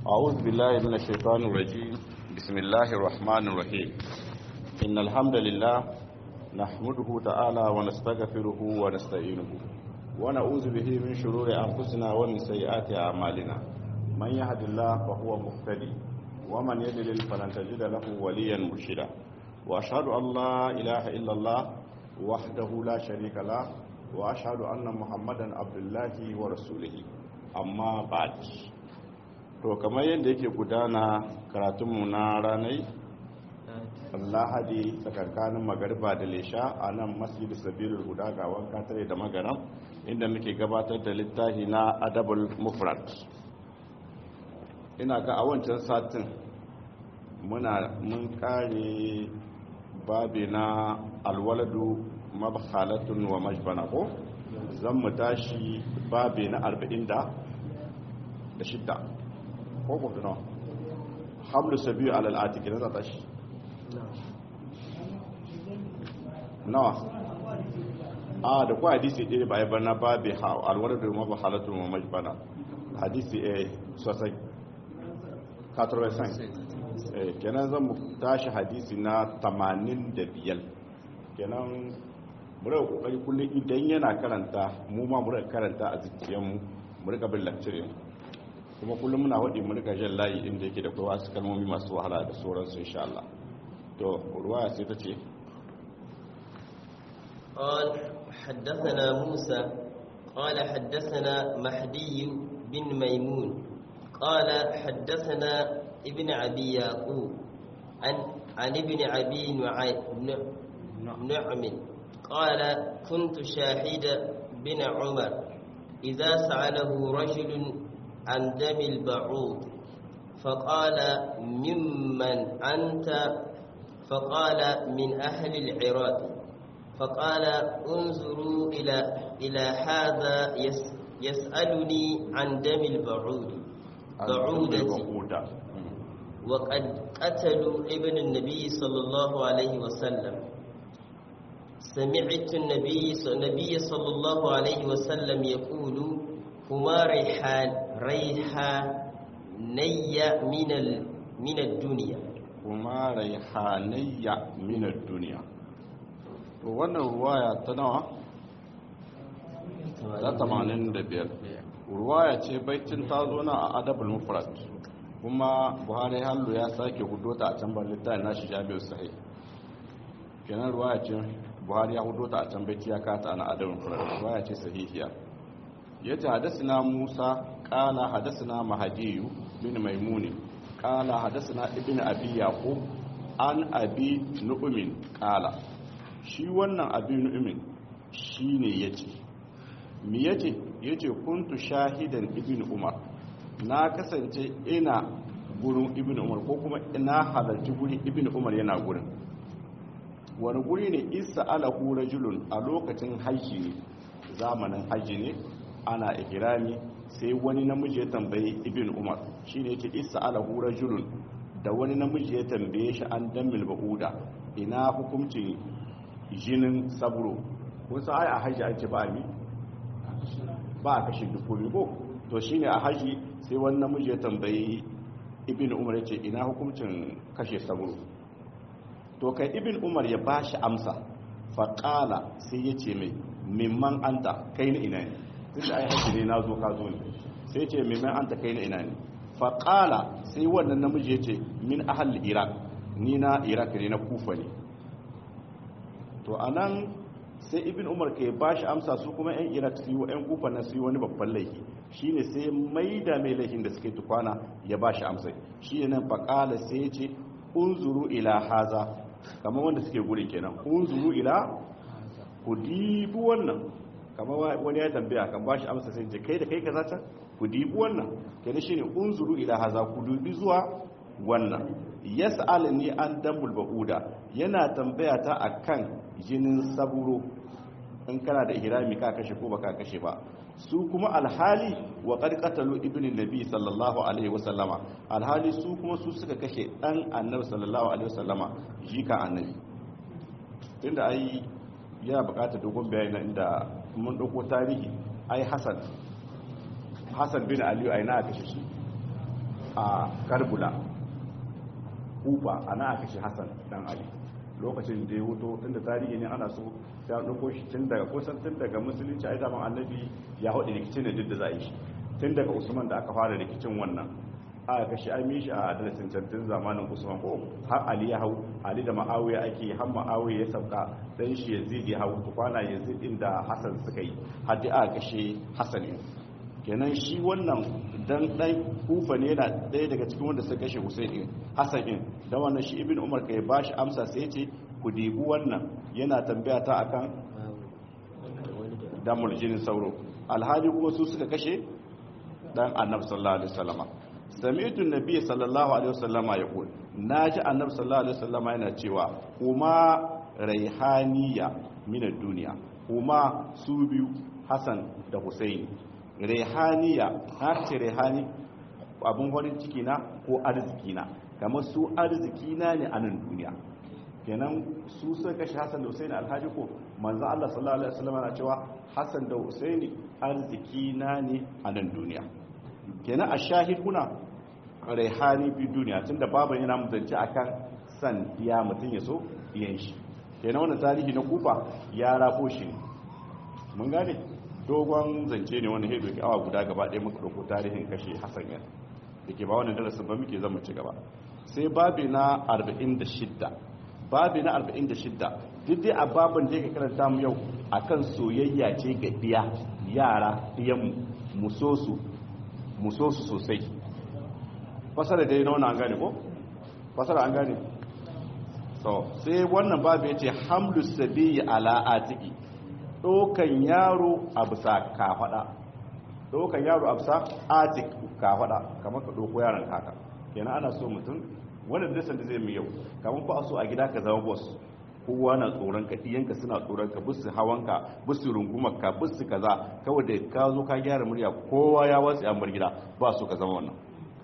أعوذ بالله من الشيطان الرجيم بسم الله الرحمن الرحيم إن الحمد لله نحمده تعالى ونستغفره ونستعينه ونعوذ به من شرور أنفسنا ومن سيئات أعمالنا من يهد الله فهو مهتدي ومن يضلل فلن تجد له وليا مرشدا وأشهد أن لا إله إلا الله وحده لا شريك له وأشهد أن محمدا عبد الله ورسوله أما بعد to kamar yadda yake gudana karatunmu na ranai lahadi tsakankanin magarba da lesha a nan masjid sabilul huda ga wanka tare da magaram inda muke gabatar da littafi na adabul mufrad ina ga a wancan satin muna mun kare babi na alwaladu mabhalatun wa majbana ko zan mu tashi babi na 40 da shidda ko ko nawa hamlu sabiyu alal atiki na zata shi nawa a da kuwa hadisi ɗaya ba ya bana ba bai alwar da ma ba halatun ma mai bana hadisi a sosai katarwasan kenan zan mu tashi hadisi na 85 kenan mura kokari kullum idan yana karanta mu ma mura karanta a zikiyanmu mu rika bin lakcirin kuma kullum muna waɗi mu rika jan layi inda yake da kai wasu kalmomi masu wahala da sauransu insha Allah to ruwaya sai ta ce قال حدثنا موسى قال حدثنا مهدي بن ميمون قال حدثنا ابن أبي يعقوب عن عن ابن أبي نعم قال كنت شاهد بن عمر إذا سأله رجل عن دم البعوض فقال ممن أنت فقال من أهل العراق فقال انظروا إلى إلى هذا يس يسألني عن دم البعوض بعودة وقد قتلوا ابن النبي صلى الله عليه وسلم سمعت النبي النبي صلى الله عليه وسلم يقول هما ريحان ريحانية من ال من الدنيا kuma raihanayya minar duniya to wannan ruwaya ta nawa ta 85 ruwaya ce baitin ta zo na a adabul mufrad kuma buhari hallu ya sake hudo ta a can ban littafin nashi jami'ar sahih kenan ruwaya ce buhari ya hudo ta a can baiti ya kata na adabul mufrad ruwaya ce sahihiya yace hadasina musa qala hadasina mahdiyu bin maimuni قال حدثنا ابن ابي يعقوب an abi nu'min qala shi wannan abi nu'min shine yace me yace yace kuntu shahidan ibn umar na kasance ina gurin ibn umar ko kuma ina halarci gurin ibn umar yana gurin wani guri ne isa alahu rajulun a lokacin haji ne zamanin haji ne ana ihrami sai wani namiji ya tambayi ibn umar shi ne yake isa alahu rajulun da wani namiji ya tambaye shi an dammil ba'uda ina hukuncin jinin saburo kun sa ai a haji ake ba mi ba a kashe dukkomi ko to shine a haji sai wani namiji ya tambayi ibn umar ya ce ina hukuncin kashe saburo to kai ibn umar ya ba shi amsa faƙala sai ya ce mai mimman anta kai na ina ne duk da ai haji ne na zo ka zo ne sai ce mimman anta kai na ina ne faƙala sai wannan namiji ya ce min ahal iraq ni na iraq ne na kufa ne to a nan sai ibn umar ka ba shi amsa su kuma 'yan iraq su yi wa 'yan kufa na su yi wani babban laifi shi ne sai mai da mai laifin da suke tukwana ya ba shi amsa shi ne nan faƙala sai ya ce unzuru ila haza kamar wanda suke guri kenan unzuru ila ku dibi wannan kamar wani ya tambaya kan ba shi amsa sai ce kai da kai ka zata ku dibi wannan kenan shine unzuru ila haza ku dubi zuwa wannan yas'alni an dambul bauda yana tambaya ta akan jinin saburo in kana da ihrami ka kashe ko baka kashe ba su kuma alhali wa qad qatalu ibn nabi sallallahu alaihi wasallama alhali su kuma su suka kashe dan annabi sallallahu alaihi wasallama jika annabi tunda ai yana bukatar dogon bayani inda mun dauko tarihi ai hasan hasan bin aliyu ai na kashe shi a karbula kufa ana aka shi hassan dan ali lokacin da ya wuto tun da tarihi ne ana so ta ɗauko shi tun daga kusan tun daga musulunci a daman annabi ya haɗe rikicin da duk da za a yi shi tun daga usman da aka fara rikicin wannan aka kashi an mishi a darasin cantin zamanin usman ko har ali ya hau ali da ma'awiya ake har ma'awiya ya sauka dan shi yazid ya hau kwana yazid din da hasan suka yi har da aka kashe hasan ne kenan shi wannan dan dan kufa ne yana ɗaya daga cikin wanda suka kashe husayn hasan din da wannan shi ibn umar kai bashi amsa sai ce ku dibi wannan yana tambaya ta akan damar jinin sauro alhali kuma su suka kashe dan annabi sallallahu alaihi wasallama sami'tu nabiy sallallahu alaihi wasallama yaqul naji annabi sallallahu alaihi wasallama yana cewa kuma raihaniya min ad-dunya kuma su biyu hasan da husaini raihaniya har ce raihani abun farin ciki na ko arziki na kamar su arziki na ne a nan duniya kenan su suka kashe Hassan da Husaini alhaji ko manzo Allah sallallahu alaihi wasallam na cewa Hassan da Husaini arziki na ne a nan duniya kenan a shahid kuna raihani bi duniya tunda babu yana mutunci akan san ya mutun ya so iyan shi kenan wannan tarihi na kufa ya rafo shi ne mun gane dogon zance ne wani hedo ke awa guda gaba ɗaya muka ɗauko tarihin kashe Hassan ya dake ba wannan darasin ba muke zama ci gaba sai babi na 46 babi na 46 duk dai a babin da yake karanta mu yau akan soyayya ce ga diya yara diyan musosu musosu sosai fasara dai na an gane ko fasara an gane so sai wannan babu yace hamlu sabiyi ala atiki dokan yaro a bisa kafada dokan yaro a bisa atik kafada kamar ka doko yaron kaka kenan ana so mutum wannan dasan da zai mu yau kamar ku a so a gida ka zama boss kowa na tsoron ka iyanka suna tsoron ka bisu hawanka bisu rungumar ka bisu kaza kawai da ka zo ka gyara murya kowa ya watsi an bar gida ba so ka zama wannan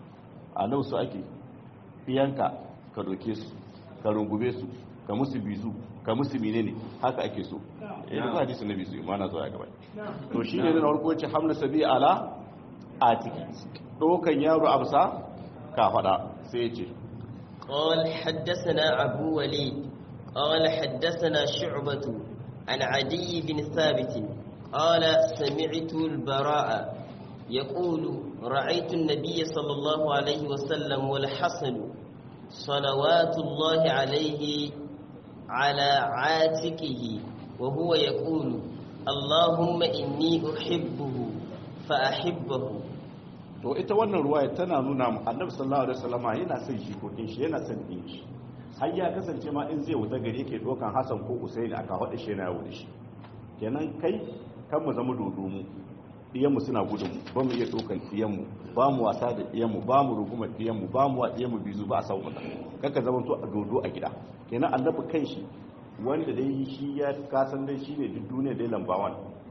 a nan su ake iyanka ka doke su ka rungume su ka musu bizu ka musu menene haka ake so eh da hadisi na bizu ma na zo ya gaba to shi ne na farko ce hamla sabi ala atiki dokan yaro absa ka fada sai ya ce قال حدثنا أبو وليد قال حدثنا شعبة عن عدي بن ثابت قال سمعت البراء يقول رأيت النبي صلى الله عليه وسلم والحسن صلوات الله عليه على عاتقه وهو يقول اللهم إني أحبه فأحبه to ita wannan ruwaya tana nuna mu annabi sallallahu alaihi wasallam yana son shi ko shi yana son din shi har ya kasance ma in zai wuta gari yake dokan Hassan ko Usaini aka hada shi yana yawo da shi kenan kai kan mu zama dodo mu diyan mu suna gudun mu ba mu iya dokan diyan mu ba mu wasa da diyan mu ba mu ruguma diyan mu ba mu wa diyan mu bizu ba a sau mata kaka zama to a dodo a gida kenan annabi kan shi wanda dai shi ya kasan dai shine duk duniya dai lambawan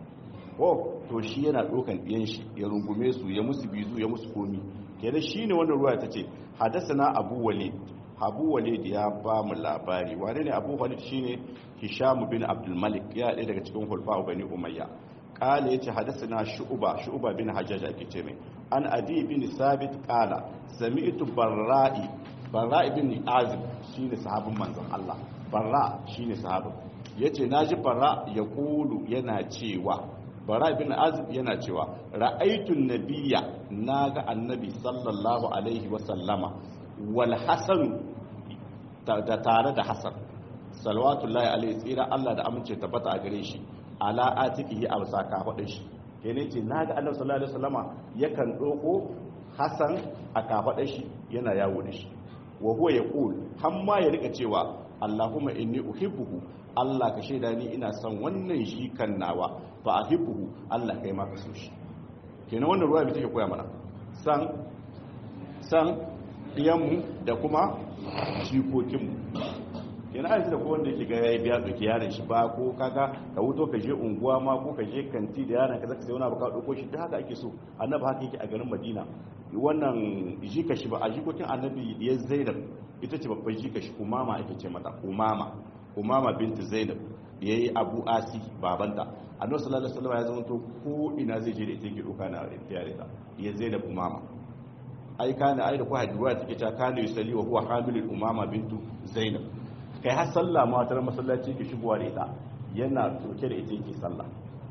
ko to shi yana dokan ɗiyan shi ya rungume su ya musu bizu ya musu komi kenan shine wannan ruwa ta ce hadasana abu walid abu walid ya ba mu labari wane ne abu walid shine hisham bin abdul malik ya ɗaya daga cikin hulfa bani umayya kala yace hadasana shu'ba shu'ba bin hajjaj ake ce mai an adi bin sabit kala sami'tu barra'i barra'i bin azib shine sahabin manzon Allah barra shine sahabin yace naji barra ya kulu yana cewa bara bin azib yana cewa ra'aitun nabiyya naga annabi sallallahu alaihi wa sallama wal hasan da tare da hasan salawatullahi alaihi tsira Allah da amince tabbata a gare shi ala atiqihi a bisa kafadin shi kene ce naga annabi sallallahu alaihi wasallama yakan doko hasan a kafadin shi yana yawo da shi wa huwa yaqul hamma ya rika cewa Allahumma inni uhibbuhu Allah ka shaida ni ina son wannan shi kan nawa fa ahibbuhu Allah kai ma ka so shi kenan wannan ruwa bai take koya mana san san iyanmu da kuma jikokinmu kenan aiki da wanda yake ga yayi biya doki yaron shi ba ko kaga ka wuto ka je unguwa ma ko ka je kanti da yaron ka zaka sai wani abu ka dauko shi da haka ake so annabi haka yake a garin Madina wannan jika shi ba a jikokin annabi ya Zainab ita ce babban jika shi umama ake ce mata umama umama binti Zainab da yayi Abu Asi babanta annabi sallallahu alaihi wasallam ya zama to ko ina zai je da ita ke doka na yare ta ya Zainab umama ai kana ai da ku hadiwa take ta kana yusalli wa huwa hamilul umama bintu zainab kai har sallah ma wata masallaci ke shigowa da ita yana toke da ita yake sallah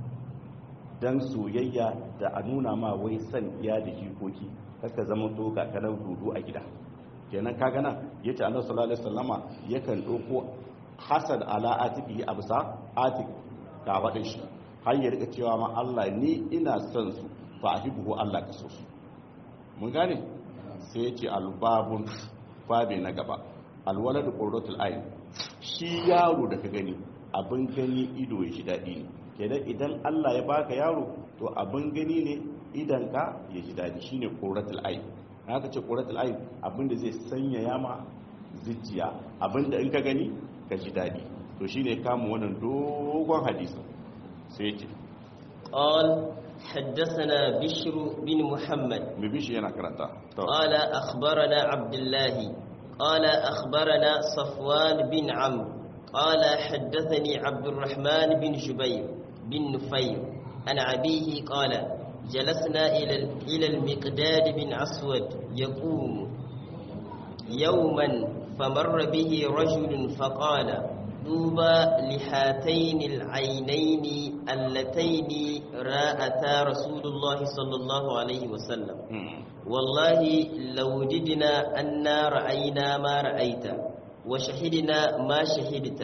dan soyayya da a nuna ma wai san iya da jikoki kaka zama to ga kanan dudu a gida kenan kaga nan yace Allah sallallahu alaihi wasallama yakan dauko hasad ala atiqi absa atiq ka faɗin shi har ya rika cewa ma Allah ni ina son su fa ahibu Allah ka so su mun gane sai yace albabun babe na gaba alwaladu qurratul ayn shi yaro da ka gani abin gani ido ya shi dadi ne kenan idan Allah ya baka yaro to abin gani ne idan ka ya ji dadi shine qurratul ayn haka ce qurratul ayn abinda zai sanya yama zuciya abinda in ka gani ka ji dadi to shine kamun wannan dogon hadisi sai ce قال حدثنا بشر بن محمد mai bishi yana karanta to قال أخبرنا عبد الله قال أخبرنا صفوان بن عمرو قال حدثني عبد الرحمن بن جبير بن نفير عن أبيه قال جلسنا إلى إلى المقداد بن أسود يقوم يوما فمر به رجل فقال طوبى لهاتين العينين اللتين راءتا رسول الله صلى الله عليه وسلم Mm. والله لو وجدنا أنا رأينا ما رأيت وشهدنا ما شهدت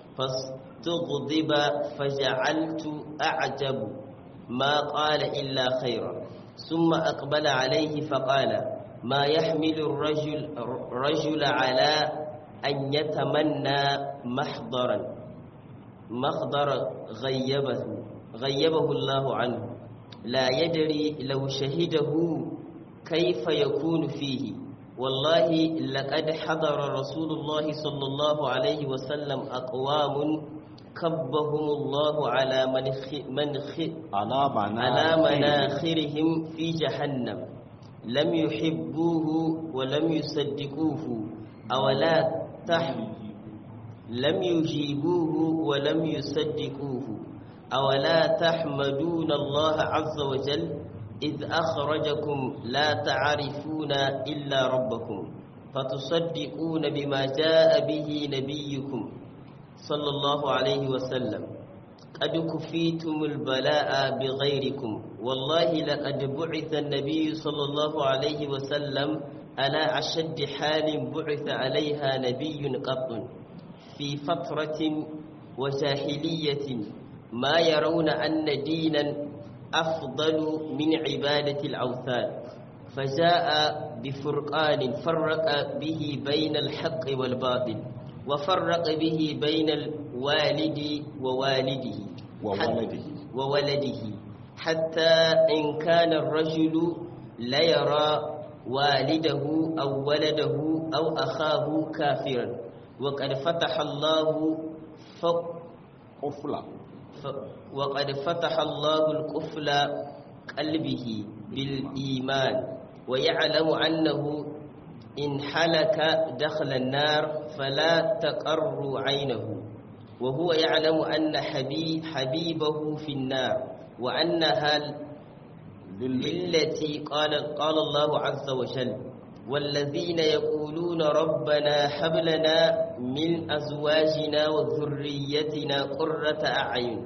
فاستغضب فجعلت أعجب ما قال إلا خيرا ثم أقبل عليه فقال ما يحمل الرجل رجل على أن يتمنى محضرا مخضر غيبه غيبه الله عنه لا يدري لو شهده كيف يكون فيه والله لقد حضر رسول الله صلى الله عليه وسلم أقوام كبهم الله على منخ منخ alama na على مناخرهم في جهنم لم يحبوه ولم يصدقوه أولا تحم لم يجيبوه ولم يصدقوه أولا تحمدون الله عز وجل إذ أخرجكم لا تعرفون إلا ربكم فتصدقون بما جاء به نبيكم صلى الله عليه وسلم قد كفيتم البلاء بغيركم والله لقد بعث النبي صلى الله عليه وسلم على أشد حال بعث عليها نبي قط في فترة وجاهلية ما يرون أن دينا أفضل من عبادة الأوثان فجاء بفرقان فرق به بين الحق والباطل وفرق به بين الوالد ووالده وولده. وولده حتى إن كان الرجل ليرى والده أو ولده أو أخاه كافرا وقد فتح الله فوق kufla ف- وقد فتح الله القفل قلبه بالإيمان ويعلم أنه إن حلك دخل النار فلا تقر عينه وهو يعلم أن حبي حبيبه في النار وأنها للتي قال قال الله عز وجل والذين يقولون ربنا هب لنا من أزواجنا وذريتنا قرة أعين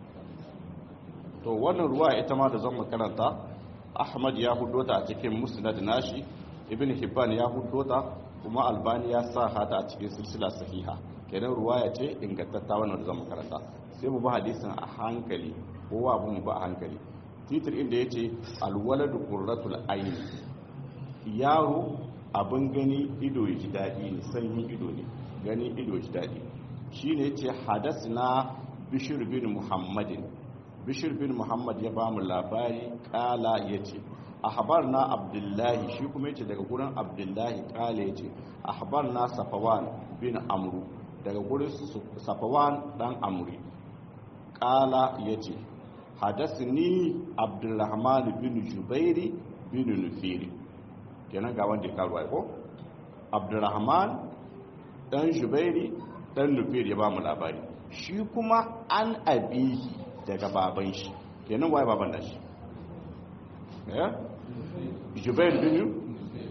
to wannan ruwa ita ma da zan makaranta ahmad ya hudo ta a cikin musnad nashi ibn hibban ya hudo ta kuma albani ya sa hata a cikin silsila sahiha kenan ruwaya ce ingantatta wannan da zan makaranta sai mu ba hadisin a hankali kowa abu mu ba a hankali titir inda ya ce alwaladu qurratul ayn yaro abin gani ido ya ji daɗi ne sanyin ido ne gani ido ya ji daɗi shine ya ce hadasna bishir bin muhammadin bishir bin muhammad ya ba mu labari kala ya ce ahbar na abdullahi shi kuma ya ce daga gurin abdullahi kala ya ce ahbar na safawan bin amru daga gurin safawan dan amri kala ya ce hadasni abdulrahman bin jubairi bin nufiri kenan ga wanda ya karuwa ko abdulrahman dan jubairi dan nufiri ya ba mu labari shi kuma an abihi daga baban shi kenan waye baban nashi eh jubair bin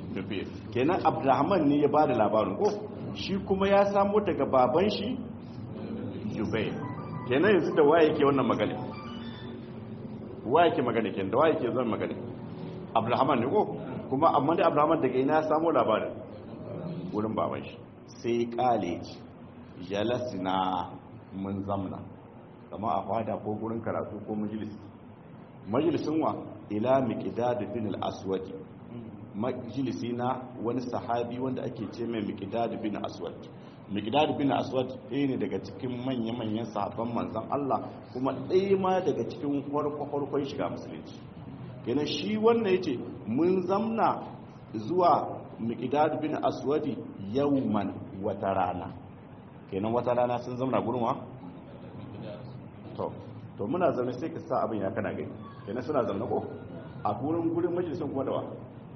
nufir kenan abdurrahman ne ya bada labarin ko shi kuma ya samu daga baban shi jubair kenan yanzu da waye ke wannan magana waye ke magana kenan da waye ke zan magana abdurrahman ne ko kuma amma dai abdurrahman daga ina ya samu labarin wurin baban shi sai kale ci jalasina mun zamna kama a fada ko gurin karatu ko majalis majalisin wa ila miqdad bin al-aswad majalisi na wani sahabi wanda ake ce mai miqdad bin aswad miqdad bin aswad ɗaya ne daga cikin manya-manyan sahabban manzon Allah kuma ɗaya ma daga cikin farko-farkon shiga musulunci kenan shi wannan yace mun zamna zuwa miqdad bin aswad yawman wata rana kenan wata rana sun zamna gurin wa to to muna zaune sai ka sa abin ya kana gani kenan suna zaune ko a gurin gurin majalisun kuma da wa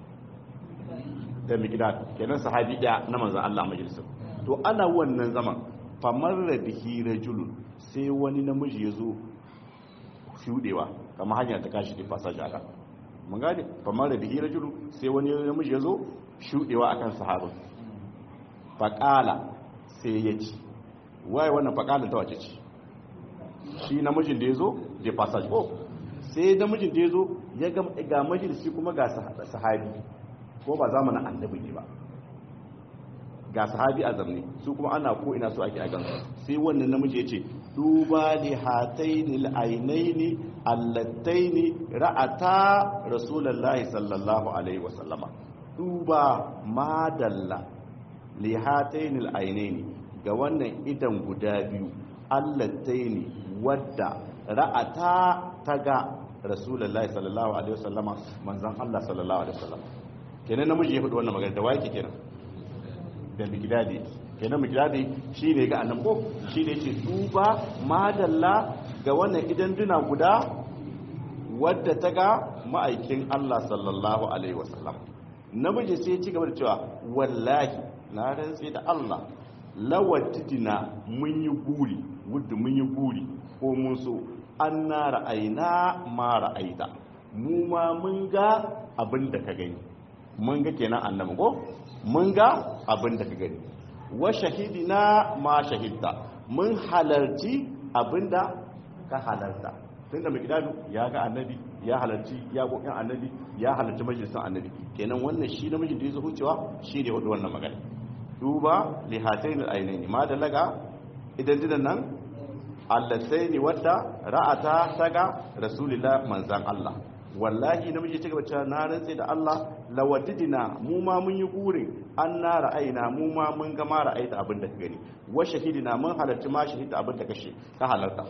da miqdad kenan sahabi daya na manzon Allah majalisun to ana wannan zaman famar da bihi rajulun sai wani namiji ya zo shudewa kamar hanya ta kashi da passage aka mun gane famar da bihi rajulun sai wani namiji ya zo shudewa akan sahabin faqala sai ya ci waye wannan faqala ta wace ce shi namijin da ya zo da passage ko sai namijin da ya zo ya ga majalisi kuma ga sahabi ko ba zamanin annabi ne ba ga sahabi a zamne su kuma ana ko ina so ake a gansu sai wannan namiji ya ce duba li hataini al'ainaini allataini ra'ata rasulullahi sallallahu alaihi wasallama duba madalla li hataini al'ainaini ga wannan idan guda biyu allataini wadda ra'ata ta ga rasulullahi sallallahu alaihi wasallama manzon Allah sallallahu alaihi wasallama kenan namiji ya faɗi wannan magana da wake kenan da migdadi kenan migdadi shi ne ga annan ko shi ne ce duba madalla ga wannan idan duna guda wadda ta ga ma'aikin Allah sallallahu alaihi wasallam namiji sai ci gaba da cewa wallahi na rantsi da Allah lawattidina mun yi guri wadda mun yi guri ko mun so an na ra'ayina ma ra'aita mu ma mun ga abin da ka gani mun ga kenan annabi ko mun ga abin da ka gani wa shahidina ma shahidta mun halarci abin da ka halarta tunda mai gidanu ya ga annabi ya halarci ya gokin annabi ya halarci majalisar annabi kenan wannan shi namijin da ya zo hucewa shi ne wadda wannan magana duba li hatayn al-aynayn ma da laga idan dinan nan allataini wadda ra'ata taga rasulullah manzan Allah wallahi namiji ci gaba cewa na rantse da Allah lawadidina mu ma mun yi gurin an na ra'ayina mu ma mun ga ma ra'ayta abin da ka gani wa shahidina mun halarci ma shahida abin da kashe ka halarta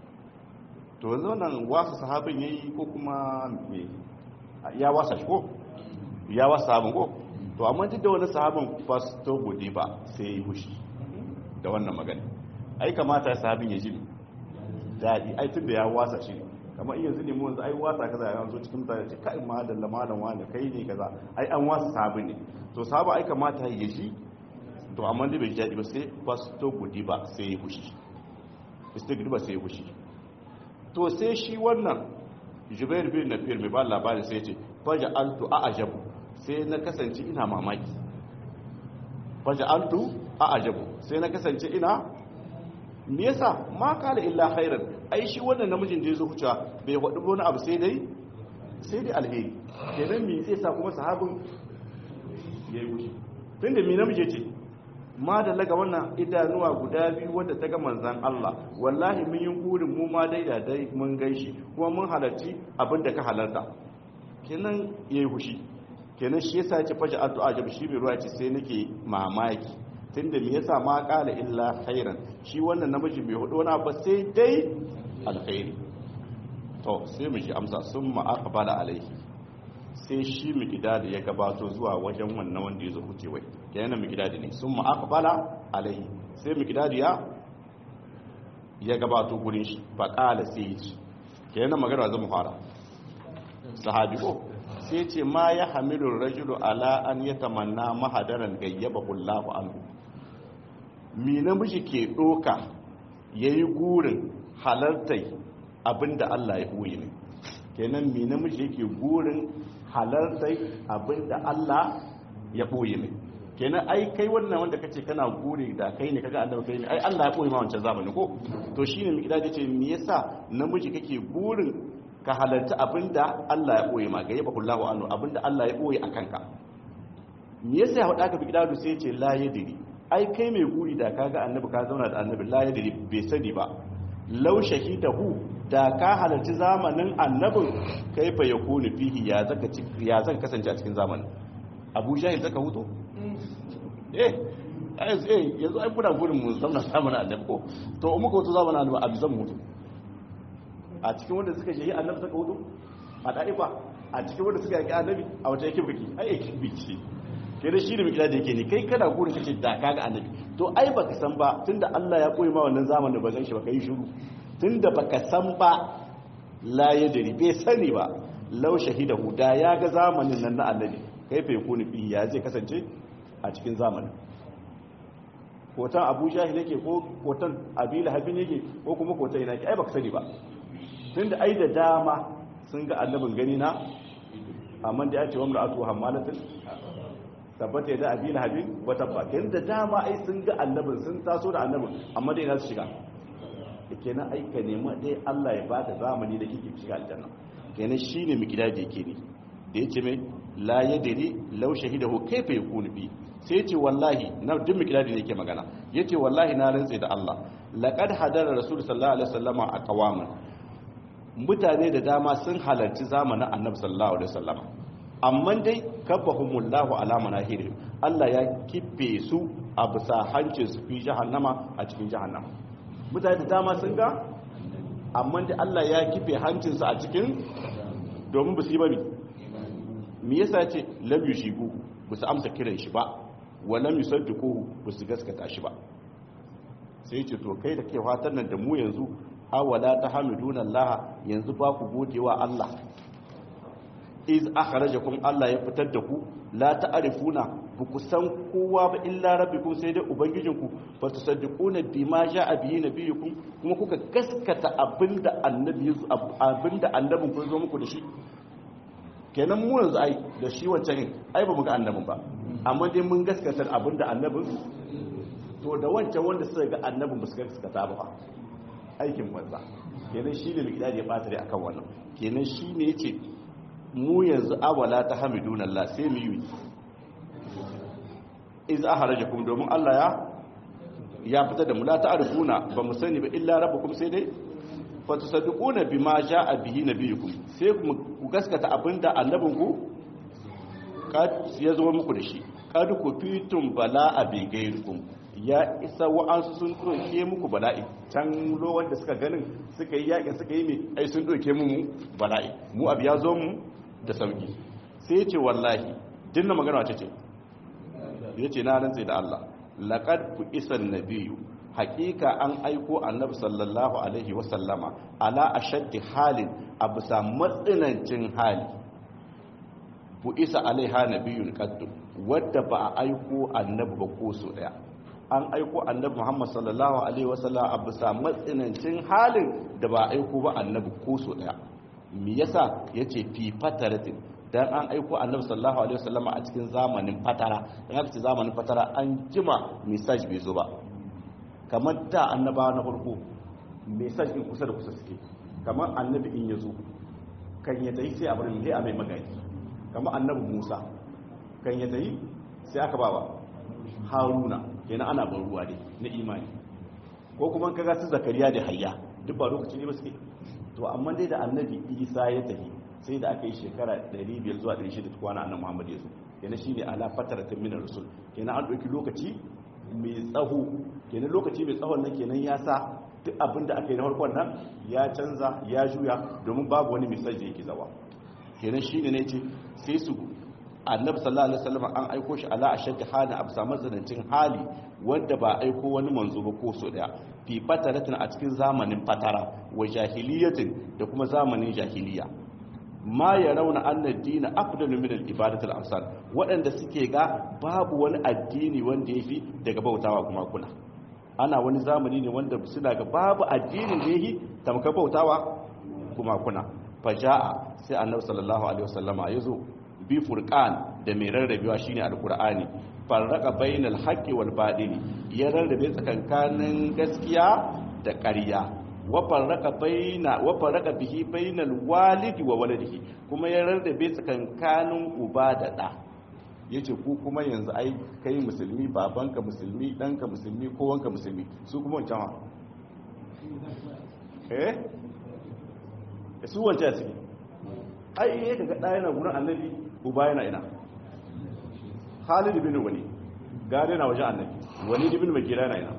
to yanzu wannan wasu sahabin yayi ko kuma me ya wasa shi ko ya wasa sahabin ko to amma duk da wani sahabin fasto gode ba sai yi hushi da wannan magana ai kamata ya sahabin ya ji daɗi ai tun da ya wasa shi kamar iya zini mu ai wasa kaza ya zo cikin mutane ce kai ma dalla malam wani kai ne kaza ai an wasa sahabi ne to sahaba ai kamata ya shi to amma dai bai jadi ba sai fasto gudi ba sai ya hushi istigri ba sai ya hushi to sai shi wannan jubair bin nafir mai ba labari sai ce faja altu a ajabu sai na kasance ina mamaki faja altu a ajabu sai na kasance ina me yasa ma kala illa khairan ai shi wannan namijin da yazo hucewa bai wadu wani abu sai dai sai dai alheri kenan me zai sa kuma sahabin yayi wuce tunda me namiji ce ma da laga wannan idanuwa guda biyu wanda ta ga manzan Allah wallahi mun yi gurin mu ma dai da dai mun gaishi kuma mun halarci abin da ka halarta kenan yayi hushi kenan shi yasa ya ce faja addu'a jab shi bai ruwa ce sai nake mamaki tunda me yasa ma kala illa khairan shi wannan namiji bai hudu wani ba sai dai alkhairi to sai mu ji amsa sun ma aqbala alaihi sai shi mikidadi ya gabato zuwa wajen wannan wanda ya zo huce wai kenan mikidadi ne sun ma aqbala alaihi sai mikidadi ya ya gabato gurin shi fa kala sai ya ci kenan magana zan fara sahabi ko sai ce ma ya hamilu rajulu ala an yatamanna mahadaran gayyaba Allahu anhu mi namiji ke ɗoka ya yi gurin halartai abinda Allah ya ɓoye ne kenan mi namiji yake gurin halartai abinda Allah ya boye mai kenan ai kai wannan wanda kace kana gure da kai ne kaga annabi kai ne ai Allah ya boye ma wancan zamani ko to shine mu kida ce me yasa namiji kake gurin ka halarta abinda Allah ya boye ma ga yaba kullahu anhu abinda Allah ya boye akan ka me yasa ya faɗa ka bi kida sai ya ce la yadri ai kai mai guri da kaga annabi ka zauna da annabi la yadri bai sani ba law shahidahu da ka halarci zamanin annabin kaifa yakunu fihi ya zaka ya zan kasance a cikin zamanin Abu Jahil zaka huto eh eh yanzu ai kuna gurin mu zauna zamanin annabi ko to muka wato zamanin annabi a bizan mutu a cikin wanda suka shehi annabi suka hutu a da'ifa a cikin wanda suka yaki annabi a wata yake biki ai yake biki kai da shi da mikila da yake ne kai kana gurin kace da kaga annabi to ai baka san ba tunda Allah ya koyi ma wannan zamanin ba zan shi ba kai shiru tunda baka san ba la yadri bai sani ba law shahidahu da ya ga zamanin nan na annabi kai fa yakuni fi ya zai kasance a cikin zamanin kotan abu jahil yake ko kotan abila habin yake ko kuma kotan ina ke ai baka sani ba tunda ai da dama sun ga annabin gani na amma da ya ce wa mar'atu hammalatin tabbata da abila habin wata ba kenan da dama ai sun ga annabin sun taso da annabin amma dai ina su shiga kenan ai ka nema dai Allah ya baka zamani da kike shiga aljanna kenan shine mikidaji yake ne da yace mai la yadri law shahidahu kayfa yakunu bi sai ce wallahi na duk mikidadi ne yake magana yace wallahi na rantse da Allah laqad hadara rasul sallallahu alaihi wasallama a qawaman mutane da dama sun halarci zamanin annabi sallallahu alaihi wasallama amma dai kabbahumullahu ala manahirihim Allah ya kife su a bisa hancin su fi jahannama a cikin jahannama mutane da dama sun ga amma dai Allah ya kife hancin su a cikin domin ba su yi bane me yasa ce lam yushigu ba su amsa kiran shi ba walam yusaddiquhu ba su gaskata shi ba sai ce to kai da kai fatan nan da mu yanzu awala tahmiduna Allah yanzu ba ku godewa Allah iz akhrajakum Allah ya fitar da ku la ta'rifuna ba ku san kowa ba illa rabbikum sai dai ubangijinku fa tusaddiquna bima ja'a bihi nabiyukum kuma kuka gaskata abinda annabi abinda annabin ku zo muku da shi kenan mu yanzu ai da shi wancan ai ba mu ga annabin ba amma dai mun gaskata abinda annabin to da wancan wanda suka ga annabin ba su gaskata ba aikin banza kenan shi ne mikdadi ya bata dai akan wannan kenan shi ne yace mu yanzu awala ta hamidun Allah sai mu yi iz ahrajakum domin Allah ya ya fita da mu la ta'rifuna ba mu sani ba illa rabbukum sai dai fa tusaddiquna bima ja'a bihi nabiyukum sai ku gaskata abinda annabinku kad ya zo muku da shi kad ku fitum bala'a bi gairikum ya isa wa'ansu sun doke muku bala'i can lowar da suka ganin suka yi yakin suka yi mai ai sun doke mu bala'i mu abu ya zo mu da sauki sai ce wallahi dinna magana wace ce ya ce na rantse da Allah laqad ku isan nabiyyu hakika an aiko annabi sallallahu alaihi wasallama ala ashaddi halin a bisa matsinancin hali bu isa alaiha nabiyun qaddu wadda ba a aiko annabi ba ko so daya an aiko annabi Muhammad sallallahu alaihi wasallam a bisa matsinancin halin da ba a aiko ba annabi ko so daya me yasa yace fi fataratin dan an aiko annabi sallallahu alaihi wasallam a cikin zamanin fatara dan aka ce zamanin fatara an jima message bai zo ba kamar da annabawa na farko message din kusa da kusa suke kamar annabi in ya zo kan ya tayi sai a bar mai a mai magani kamar annabi Musa kan ya tayi sai aka ba haruna kenan ana ban ruwa ne na imani ko kuma kaga su zakariya da hayya duk ba lokaci ne ba suke to amma dai da annabi isa ya tafi sai da aka yi shekara 500 zuwa 600 kwana annabi muhammad ya zo kenan shine ala fataratin min rasul kenan an dauki lokaci mai tsaho kenan lokaci mai tsawon nan kenan ya sa duk abin da aka yi na farkon nan ya canza ya juya domin babu wani misali da yake zawa kenan shine ne ce sai su annabi sallallahu alaihi wasallam an aiko shi ala ashaddi hali abu samu zanancin hali wanda ba aiko wani manzo ba ko so daya fi fataratin a cikin zamanin fatara wa jahiliyatin da kuma zamanin jahiliya ma ya rauna anna dina afdalu min al-ibadatil amsal waɗanda suke ga babu wani addini wanda yafi daga bautawa kuma kuna ana wani zamani ne wanda suna ga babu addinin da yafi tamka bautawa kuma kuna faja'a sai annabi sallallahu alaihi wasallama yazo bi furqan da mai rarrabewa shine alqur'ani farraka bainal haqqi wal badili ya rarrabe tsakankanin gaskiya da ƙarya wa farraka baina wa farraka bihi bainal walidi wa waladihi kuma ya rarrabe tsakankanin uba da da yace ku kuma yanzu ai kai musulmi babanka musulmi danka musulmi kowanka musulmi su kuma wancan ha eh su wancan suke ai ya daga ɗaya na gurin annabi uba yana ina Khalid bin Wali gare na wajen annabi Wali bin Mugira yana ina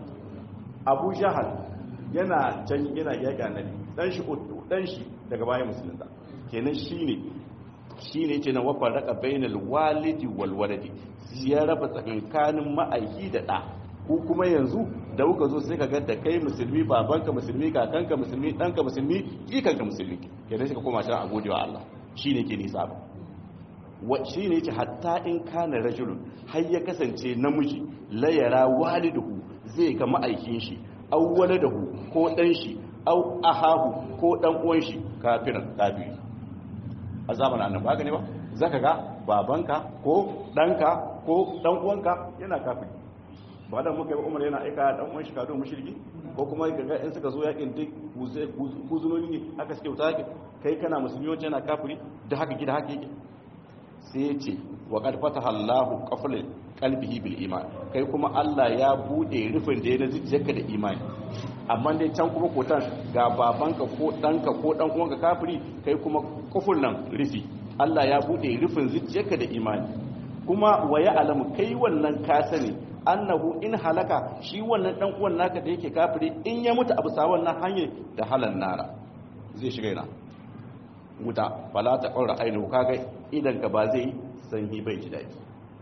Abu Jahal yana can yana yaki annabi dan shi dan shi daga bayan musulunta kenan shine shine yake nan wafa raka bainal walidi wal waladi ya raba tsakankanin ma'aiki da da ko kuma yanzu da kuka zo sai ka ga da kai musulmi babanka musulmi kakanka musulmi danka musulmi kikanka musulmi kenan sai ka koma can a godewa Allah shine ke nisa ba shi ne ce hatta in kana rajulun har ya kasance namiji layara waliduhu zai ga ma'aikin shi au waladahu ko dan shi au ahahu ko dan uwan shi kafiran kafiri a zamanin annabi haka ne ba zaka ga babanka ko danka ko dan uwanka yana kafiri ba da muka yi umar yana aika dan uwan shi kado mushriki ko kuma ga in suka zo yakin duk kuzunoni ne haka suke wuta kai kana musulmi wancan yana kafiri da haka gida haka yake sai ce wa qad fataha Allahu qafla qalbihi bil iman kai kuma Allah ya bude rufin da ya na zuciyarka da imani amma dai can kuma kotan ga babanka ko danka ko dan uwanka kafiri kai kuma kufur nan rufi Allah ya bude rufin zuciyarka da imani kuma wa ya alamu kai wannan ka sani annahu in halaka shi wannan dan uwan naka da yake kafiri in ya mutu abu sa wannan hanyar da halan nara zai shiga ina wuta fala ta ƙaura ainihu kaga idan ka ba zai sanyi bai ji daɗi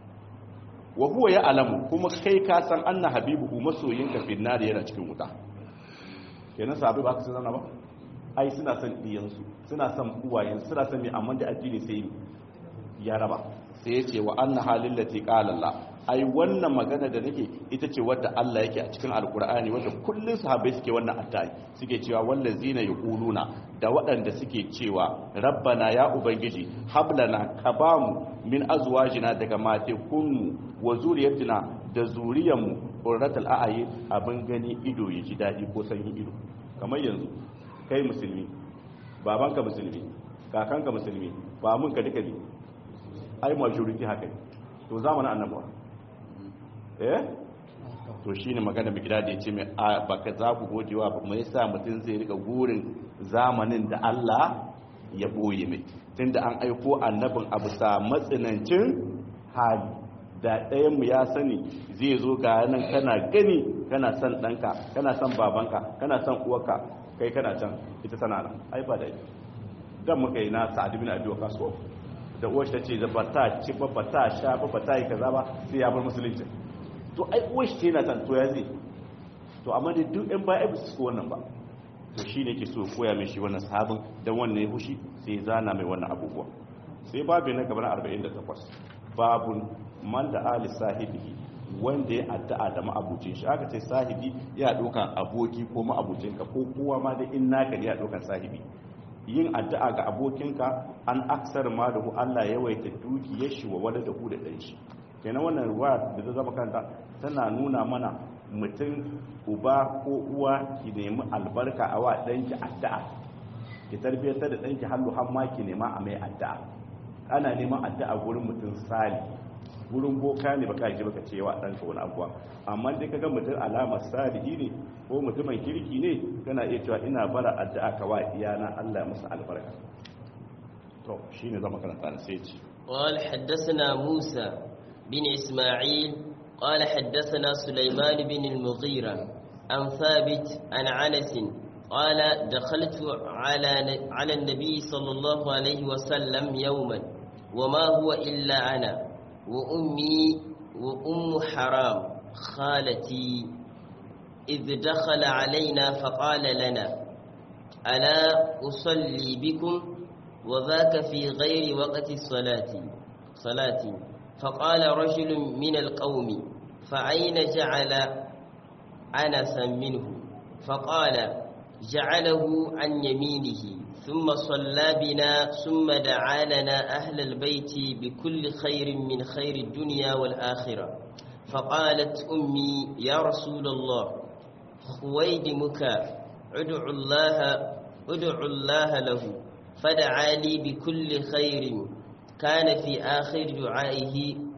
wa huwa ya alamu kuma kai ka san anna habibuhu masoyinka finnari yana cikin wuta kenan sahabi ba ka san zana ba ai suna son diyansu suna son uwayen suna son mai amma da addini sai ya raba sai ya ce wa anna halin lati qala Allah ai wannan magana da nake ita ce wadda Allah yake a cikin alkur'ani wadda kullun sahabbai suke wannan attai suke cewa wallazina yaquluna da waɗanda suke cewa rabbana ya ubangiji hablana ka bamu min azwajina daga mate kunmu wa zuriyatina da zuriyanmu qurratul a'yun abin gani ido ya ji dadi ko sanyi ido kamar yanzu kai musulmi babanka musulmi kakanka musulmi ba mun ka duka ne ai majority haka ne to zamanin annabawa eh to shine magana bigida da yace mai baka za ku godewa ba mai yasa mutum zai rika gurin zamanin da Allah ya boye mai tunda an aiko annabin abu sa matsinancin hali da ɗayan mu ya sani zai zo ga nan kana gani kana son ɗanka kana son babanka kana son uwarka kai kana can ita tana nan ai ba da dan muka yi na sa'ad bin abi waqas da uwar ta ce ba ta ci ba ba ta sha ba ba ta yi kaza ba sai ya bar musulunci to ai uwar shi yana can to ya zai to amma da duk ɗan baya ba su wannan ba to shi ne ke so koya mai shi wannan sahabin don wannan ya hushi sai zana mai wannan abubuwa sai babu na gaban 48 babun man da ali sahibihi wanda ya addu'a da ma'abucin shi aka ce sahibi ya ɗaukan aboki ko ma'abucinka ko kowa ma da in naka ya ɗaukan sahibi yin addu'a ga abokinka an aksar ma da hu Allah ya waita dukiyar shi wa wala da hu da ɗan shi kenan wannan ruwa da ta zama kanta tana nuna mana mutum uba ko uwa ki nemi albarka a wa ɗanki addu'a ki tarbiyyar da ɗanki hallu har ma ki nema a mai addu'a ana neman addu'a gurin mutum sali gurin boka ne baka ji baka cewa ɗanka wani abuwa amma dai kaga mutum alamar salihi ne ko mutumin kirki ne kana iya cewa ina bara addu'a ka wa iyana Allah musu albarka to shine zama karanta sai ce قال حدثنا موسى بن إسماعيل قال حدثنا سليمان بن المغيرة عن ثابت عن عنس قال دخلت على على النبي صلى الله عليه وسلم يوما وما هو إلا أنا وأمي وأم حرام خالتي إذ دخل علينا فقال لنا ألا أصلي بكم وذاك في غير وقت الصلاة صلاتي فقال رجل من القوم فأين جعل أنسا منه فقال جعله عن يمينه ثم صلى بنا ثم دعا لنا أهل البيت بكل خير من خير الدنيا والآخرة فقالت أمي يا رسول الله خويدمك ادع الله ادع الله له فدعا لي بكل خير كان في آخر دعائه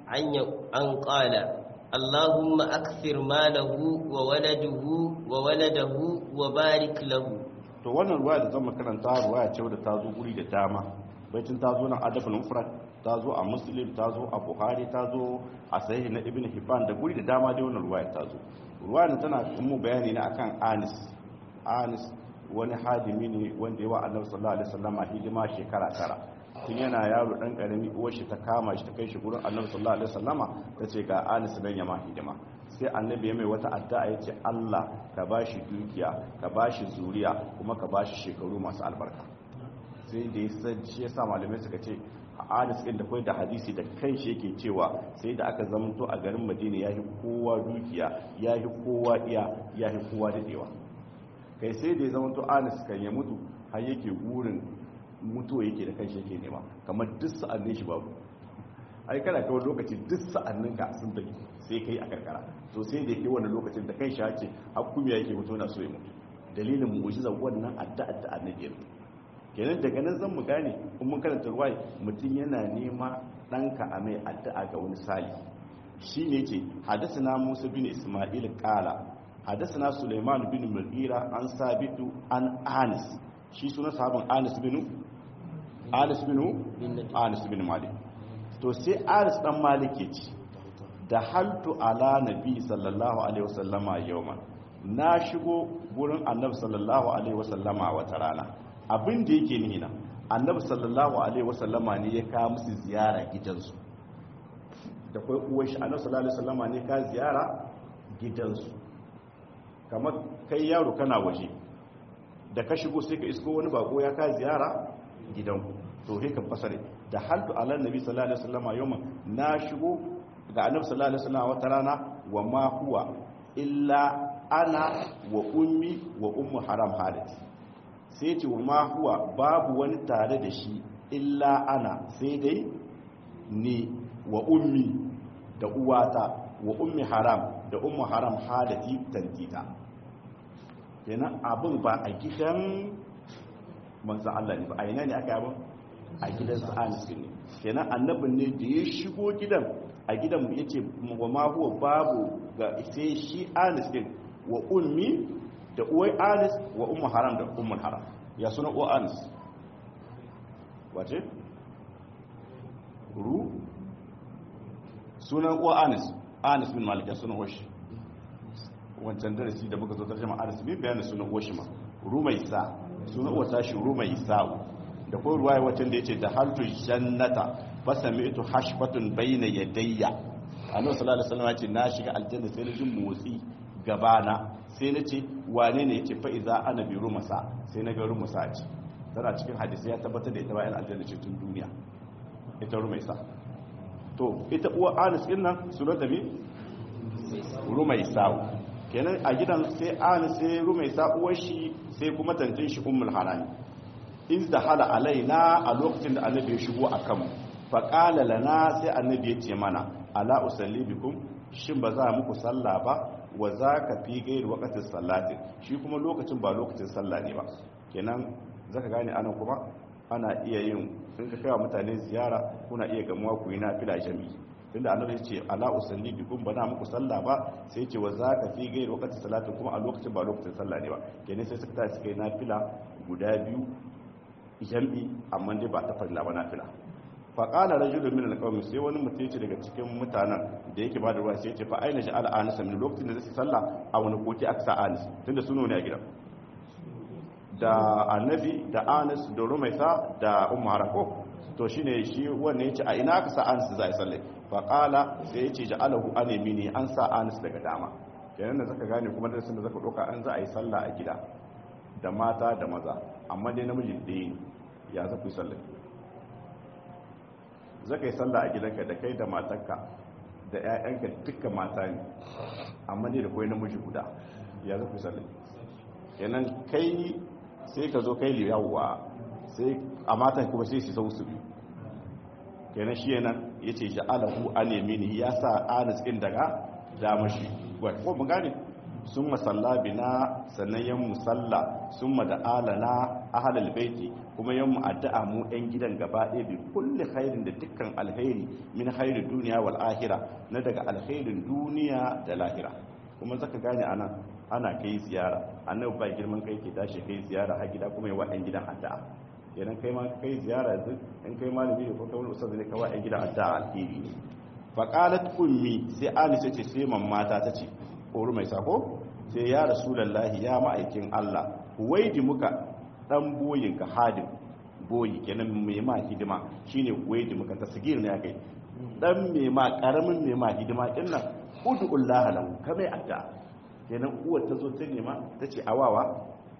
أن قال اللهم أكثر ماله وولده وولده وبارك له to wannan ruwaya da zama karanta ruwaya ce wadda ta zo guri da dama baitin ta zo nan adabul mufrad ta zo a muslim ta zo a buhari ta zo a sahih na ibn hibban da guri da dama dai wannan ruwaya ta zo ruwaya tana kuma bayani ne akan anis anis wani hadimi ne wanda yawa annabi sallallahu alaihi wasallam a hidima shekara tara tun yana yaro dan karami uwar shi ta kama shi ta kai shi gurin annabi sallallahu alaihi wasallama ta ce ga anis dan ya ma hidima sai annabi ya mai wata addu'a ya ce Allah ka bashi dukiya ka bashi zuriya kuma ka bashi shekaru masu albarka sai da ya san shi yasa malamai suka ce a anis din da kai da hadisi da kai shi yake cewa sai da aka zamanto a garin Madina yayi kowa dukiya yayi kowa iya yayi kowa dadewa kai sai da ya zamanto anis kan ya mutu har yake gurin mutuwa yake da kanshi yake nema kamar duk sa'annin shi babu ai kana kawai lokaci duk sa'annin ka sun tafi sai kai a karkara to sai da yake wannan lokacin da kai shi ake hakumiya yake mutu na so ya mutu dalilin mu'jiza wannan addu'a da annabi kenan daga nan zan mu gane kun mun karanta ruwai mutum yana nema danka a mai addu'a ga wani sali shine yace hadathana Musa bin Isma'il qala hadathana Sulaiman bin Mughira an sabitu an Anis shi suna sahabin Anis bin Anis bin Anis bin Malik to sai Anis dan Malik ya ce da haltu ala nabi sallallahu alaihi wasallama yawman na shigo gurin annabi sallallahu alaihi wasallama wata rana abin da yake nuna annabi sallallahu alaihi wasallama ne ya kawo musu ziyara gidansu da kai uwar shi annabi sallallahu alaihi wasallama ne ka ziyara gidansu kamar kai yaro kana waje da ka shigo sai ka isko wani bako ya ka ziyara gidanku to sai ka fasare da haltu ala nabi sallallahu alaihi wasallama yawman na shigo ga annabi sallallahu alaihi wasallam wata rana wa ma huwa illa ana wa ummi wa ummu haram halati sai ce wa ma huwa babu wani tare da shi illa ana sai dai ni wa ummi da uwata wa ummi haram da ummu haram halati tantita kenan abin ba a gidan manzo Allah ne ba a ina ne aka yi a gidan sa'anis ne kenan annabin ne da ya shigo gidan a gidan ya ce wa ma huwa babu ga sai shi anis din wa ummi da uwai anis wa ummu haram da ummul haram ya suna uwa anis wace ru sunan uwa anis anis bin malik ya suna washi wancan darasi da muka zo tarjama anis bin bayanin sunan uwa shi ma rumaisa sunan uwa tashi rumaisa da ko ruwaya wacce da yace da haltu jannata fasami'tu hashfatun bayna yadayya annabi sallallahu alaihi wasallam yace na shiga aljanna sai na ji motsi gabana sai na ce wane ne yace fa iza ana bi rumasa sai na ga rumasa ce tana cikin hadisi ya tabbatar da ita bayan aljanna ce tun duniya ita rumaisa to ita uwa anas din nan sunanta bi rumaisa kenan a gidan sai anas sai rumaisa uwar shi sai kuma tantin shi ummul harami iz da hala alaina a lokacin da annabi ya shigo a kanmu faƙala lana sai annabi ya ce mana ala usalli bikum shin ba za muku sallah ba wa za ka fi gairi wakatin sallatin shi kuma lokacin ba lokacin sallah ne ba kenan za ka gane anan kuma ana iya yin in ka kawo mutane ziyara kuna iya gamuwa ku yi na fila jami'i tunda annabi ya ce ala usalli bikum ba na muku sallah ba sai ce wa za ka fi gairi wakatin sallatin kuma a lokacin ba lokacin sallah ne ba kenan sai suka tashi kai na fila guda biyu jam'i amma dai ba ta farila ba na fila faƙala rajulu min alƙawmi sai wani mutum ce daga cikin mutanen da yake ba da ruwa sai ce fa aina sha'al anis min lokacin da zai sallah a wani koki aka sa anis tunda suno ne a gidan da annabi da anis da rumaisa da ummu harako to shine shi wannan yace a ina aka sa anis za a yi sallah faƙala sai yace ja'alahu an yamini an sa anis daga dama kenan da zaka gane kuma darasin da zaka doka an za a yi sallah a gida da mata da maza amma dai namiji ɗaya ne ya za ku yi sallah za ka yi sallah a gidanka da kai da matarka da 'ya'yanka duka mata ne amma dai da kawai namiji guda ya za ku yi sallah kenan kai sai ka zo kai liyawa sai a matan kuma sai su sau su biyu kenan shi yana ya ce ja'alahu an yamini ya sa anis ɗin daga damar shi ko mun gane sun masalla bina sannan yan musalla sun da alana ahalal baiti kuma yan mu addu'a mu yan gidan gaba ɗaya bi kulli khairin da dukkan alkhairi min khairi duniya wal ahira na daga alkhairin duniya da lahira kuma zaka gane anan ana kai ziyara annabi ba girman kai ke tashi kai ziyara har gida kuma yawa yan gidan addu'a idan kai ma kai ziyara yanzu in kai malami ne ko kai wani ustaz ne kawai yan gidan addu'a alheri ne faqalat ummi sai alisa ce sai mamata ta ce ko mai sako sai ya rasulullahi ya ma'aikin Allah waidi muka dan boyinka hadim boyi kenan mai ma hidima shine waidi muka tasgir ne akai dan mai ma karamin mai ma hidima din nan ud'ullaha lahu kamai adda kenan uwar ta zo ta nema tace awawa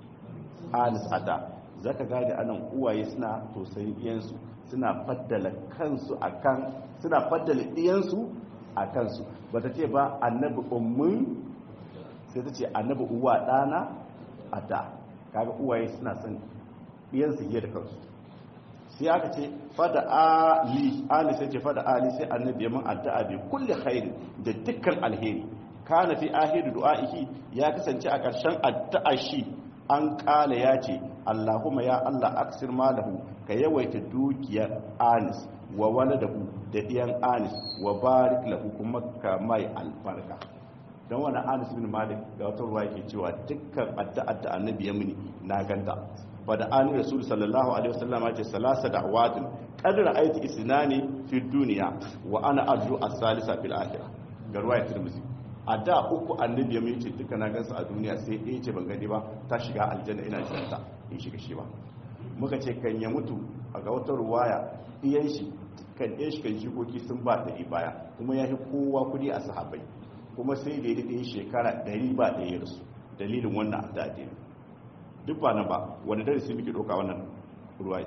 alis adda zaka gane anan uwaye suna tausayin iyansu suna faddala kansu akan suna faddala iyansu a kansu bata ce ba annabi ummun sai ta ce annabi uwa dana adda kaga uwaye suna son iyansu yi da kansu sai aka ce fada ali ali sai ce fada ali sai annabi ya man addu'a bi kulli khairi da dukkan alheri kana fi ahiru du'a'ihi ya kasance a ƙarshen addu'a shi an kala ya ce Allahumma ya Allah aksir malahu ka yawaita dukiyar anis wa waladahu da diyan anis wa barik lahu kuma ka mai albarka don wani anis bin malik ga wata ruwa yake cewa dukkan addu'ar da annabi ya mini na ganta fa da ani rasul sallallahu alaihi wasallam ce salasa da'watin qad ra'aytu isnani fi dunya wa ana arju as-salisa fil akhirah ga ruwayat tirmidhi a da uku annabi ya mai ce duka na gansa a duniya sai ɗaya ce ban gani ba ta shiga aljanna ina jiranta in shiga shi ba muka ce kan ya mutu a ga wata ruwaya iyan shi kan ɗaya shi kan jikoki sun ba ɗari baya kuma ya fi kowa kuɗi a sahabai kuma sai da ya daɗe shekara ɗari ba ɗaya rasu dalilin wannan da addini duk ba nan ba wani darasi muke ɗauka wannan ruwaye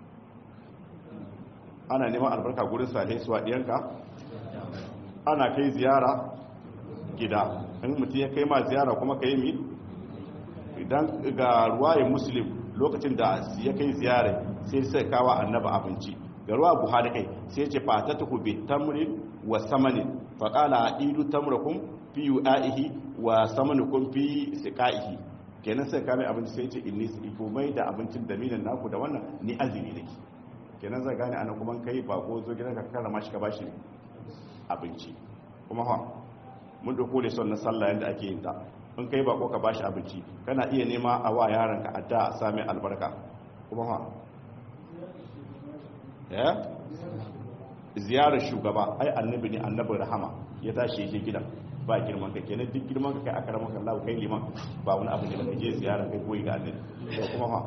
ana neman albarka gurin salai suwa ɗiyanka ana kai ziyara gida in mutum ya kai ma ziyara kuma ka yi mi idan ga ruwayin muslim lokacin da ya kai ziyara sai sai kawa annaba abinci ga ruwa buhari kai sai ce fata ta bi tamrin wa samanin faƙala a idu tamrakun fi yu'a'ihi wa samanikun fi siƙa'ihi kenan sai kame abinci sai ce inni su iko mai da abincin da minan naku da wannan ni azumi nake kenan zai gane ana kuma kai bako zo gidan ka karrama shi ka bashi abinci kuma ha mun dauko da son na sallah yanda ake yin ta in kai bako ka bashi abinci kana iya nema a wa yaron ka adda a sami albarka kuma ha ya ziyarar shugaba ai annabi ne annabin rahama ya tashi ya je gidan ba girman ka kenan duk girman ka kai a karamar Allah kai liman ba wani abu ne da je ziyara kai koyi ga annabi to kuma ha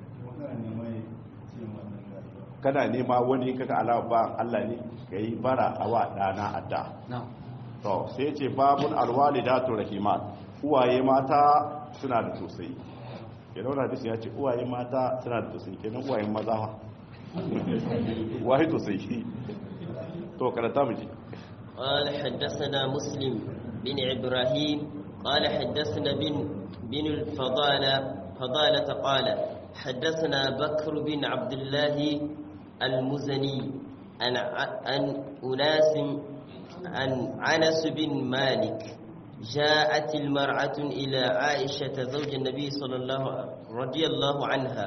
kana nema wani kaga alawa ba Allah ne kai bara a wa dana adda to sai ce babun alwalidatu rahimat uwaye mata suna da tausayi kenan wannan hadisi ya ce uwaye mata suna da tausayi kenan uwaye maza ma wahi tausayi to karanta mu ji قال حدثنا مسلم بن إبراهيم قال حدثنا بن بن الفضالة فضالة قال حدثنا بكر بن عبد الله المزني عن عن أناس عن عنس بن مالك جاءت المرأة إلى عائشة زوج النبي صلى الله رضي الله عنها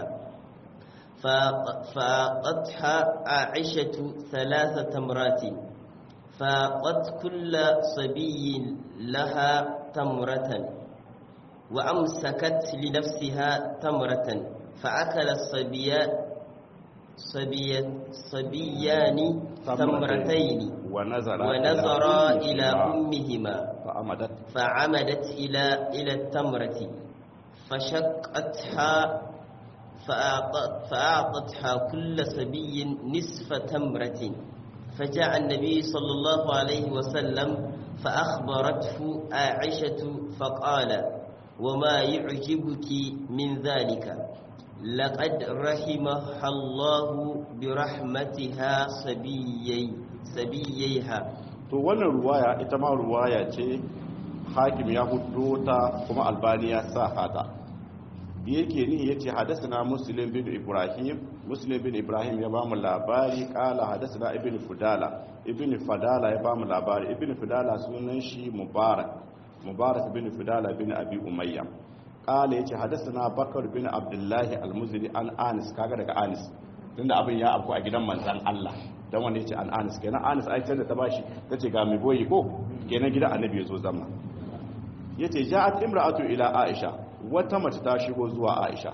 فقطها عائشة ثلاث تمرات فقد كل صبي لها تمرة وأمسكت لنفسها تمرة فأكل الصبيان صبي صبيان تمرتين ونظر ونظر إلى أمهما فعمدت فعمدت إلى إلى التمرة فشقتها فأعطت فأعطتها كل سبي نصف تمرة فجاء النبي صلى الله عليه وسلم فأخبرته عائشة فقال وما يعجبك من ذلك لقد رحمها الله برحمتها سبيي سبييها to wannan ruwaya ita ma ruwaya ce hakim ya hudo ta kuma albani ya sa hata da yake ni yace hadathana muslim bin ibrahim muslim bin ibrahim ya bamu labari kala hadathana ibn fudala ibn fadala ya bamu labari ibn fudala sunan shi mubarak mubarak bin fudala bin abi umayya kala yace hadathana bakar bin abdullahi al-muzri an anis kaga daga anis tunda abin ya afku a gidan manzan Allah dan wanda yace an anis kenan anis ai da ta bashi tace ga mai boyi ko kenan gidan annabi yazo zama yace ja'at imra'atu ila aisha wata mace ta shigo zuwa aisha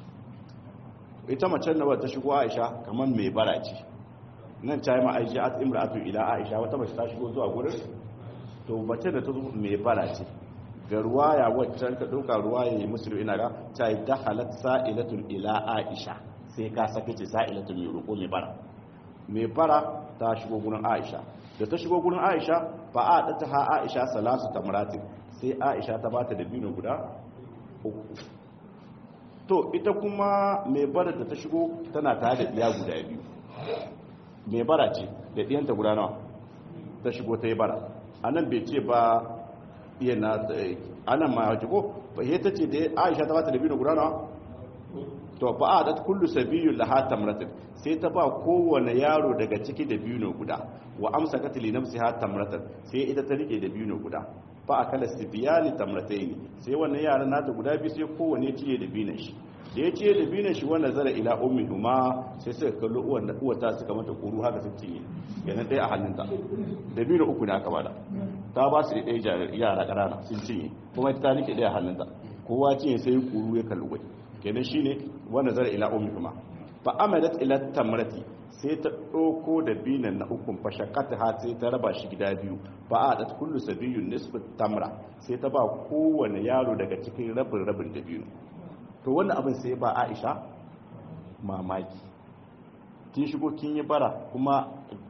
ita macen da ta shigo aisha kamar mai bara ce nan ta yi ma ai ja'at imra'atu ila aisha wata mace ta shigo zuwa gurin to mace da ta zo mai bara ce ga ruwaya waccan ka dauka ruwaya ne musulmi ina ga ta yi dakhalat sa'ilatul ila aisha sai ka sake ce sa'ilatul mai roƙo mai bara mai bara ta shigo gurin aisha da ta shigo gurin aisha ba a ɗata ha aisha salasu tamratin sai aisha ta bata da biyu guda uku to ita kuma mai bara da ta shigo tana tare da ɗiya guda biyu mai bara ce da ɗiyanta guda nawa ta shigo ta yi bara a nan bai ce ba iya na anan ma ya ko ba ta ce da aisha ta bata da biyu guda nawa to fa adat kullu sabiyyun laha tamratin sai ta ba kowane yaro daga ciki da biyu ne guda wa amsakat li nafsiha tamratan sai ita ta rike da biyu ne guda fa akala sibiyani tamratayn sai wannan yaran nata guda biyu sai kowane ciye da biyu shi da ya ciye da biyu shi wannan zara ila ummi huma sai suka kallo uwan da uwata suka mata kuru haka sun ciye yana dai a hannunta da biyu uku ne aka bada ta ba su da ɗaya yara ƙanana sun cinye kuma ita ta rike ɗaya a hannunta kowa cinye sai kuru ya kalli wai kenan shine wanda zara ila ummi kuma fa amadat ila tamrati sai ta ɗauko da binan na ukun fashakata ha sai ta raba shi gida biyu ba a da kullu sabiyun nisfu tamra sai ta ba kowane yaro daga cikin rabin rabin da biyu to wannan abin sai ba Aisha mamaki kin shigo kin yi bara kuma